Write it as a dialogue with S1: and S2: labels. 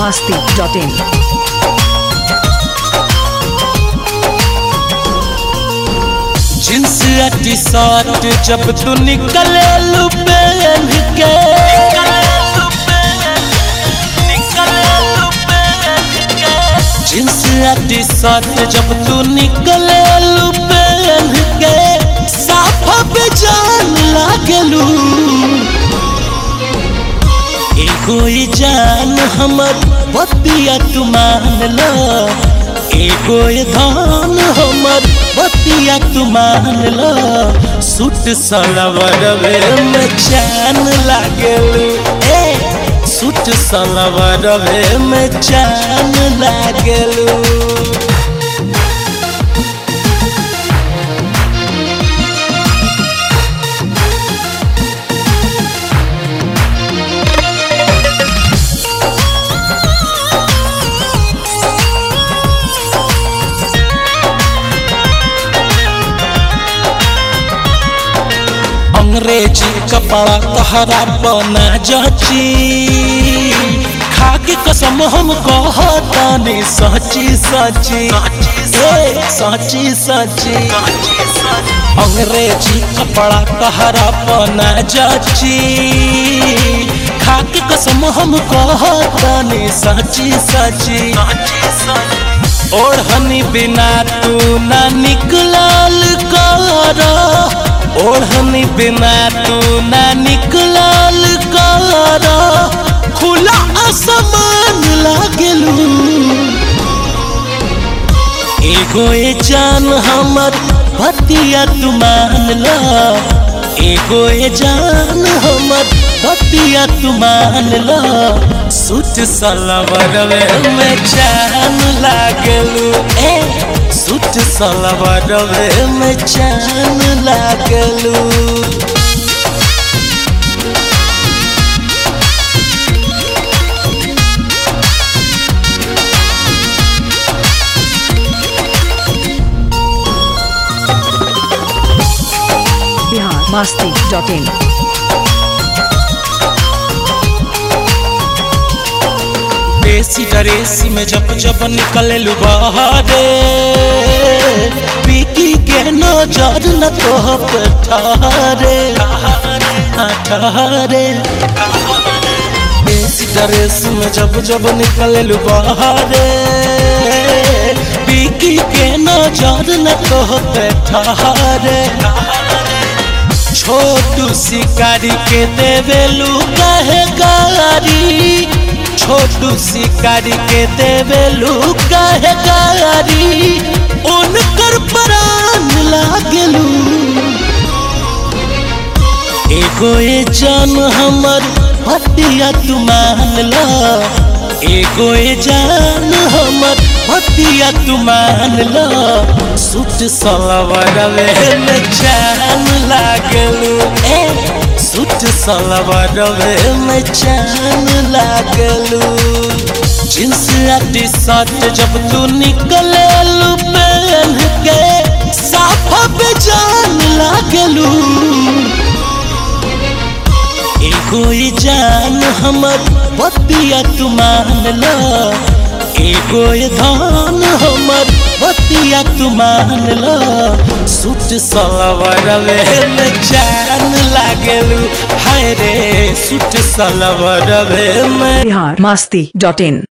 S1: masti.in.
S2: Jeans या T shirt जब तू निकले लू पहन के जींस या टी शर्ट जब तू निकले लू पहन के साफा पे जान लागलू एगो ई जान हमर बतिया तू मान लो एगो ई धान हमर बतिया तू मान लो सूट सलवरवे में चैन लागल ए सूट सलवरवे में चैन लागल अंग्रेजी कपड़ा तहरा बना जची खाके कसम हम कहतानी सची सची ए सची सची अंग्रेजी कपड़ा तहरा बना जची खाके कसम हम कहतानी सची सची ओढ़नी बिना तू ना निकलल कर ओढ़नी बिना तू ना निकलल कर खुला आसमान लागलू एगो ए जान हमर बतिया तू मान लो एगो ए जान हमर बतिया तू मान लो सूट सलवरवे में जान लागलू ए सूट सलवरवे में जान लागलू
S1: Bihar masti.in.
S2: देसी डरेसी में जब जब निकले बहारे पीकी के नजर न तो पे ठहरे हाँ, ठहरे देसी डरेसी में जब जब निकले बहारे पीकी के नजर न तो पे ठहरे छोटू शिकारी के देवेलू कहे गारी छोटू शिकारी के देवेलू कहे गारी उनकर प्राण लागलू एगो ए जान हमर भतिया तू मान लो एगो ए जान हमर भतिया तू मान लो सूट सलवरवे में जान लागलू ए सूट सलवरवे में जान लागलू जींस या टी शर्ट जब तू निकले लू पहन के साफा पे जान लागलू एगो ई जान हमर बतिया तू मान लो एगो ई धान हमर बतिया तू मान लो सूट सलवरवे में जान लागलू हाय रे सूट सलवरवे में
S1: Bihar masti.in.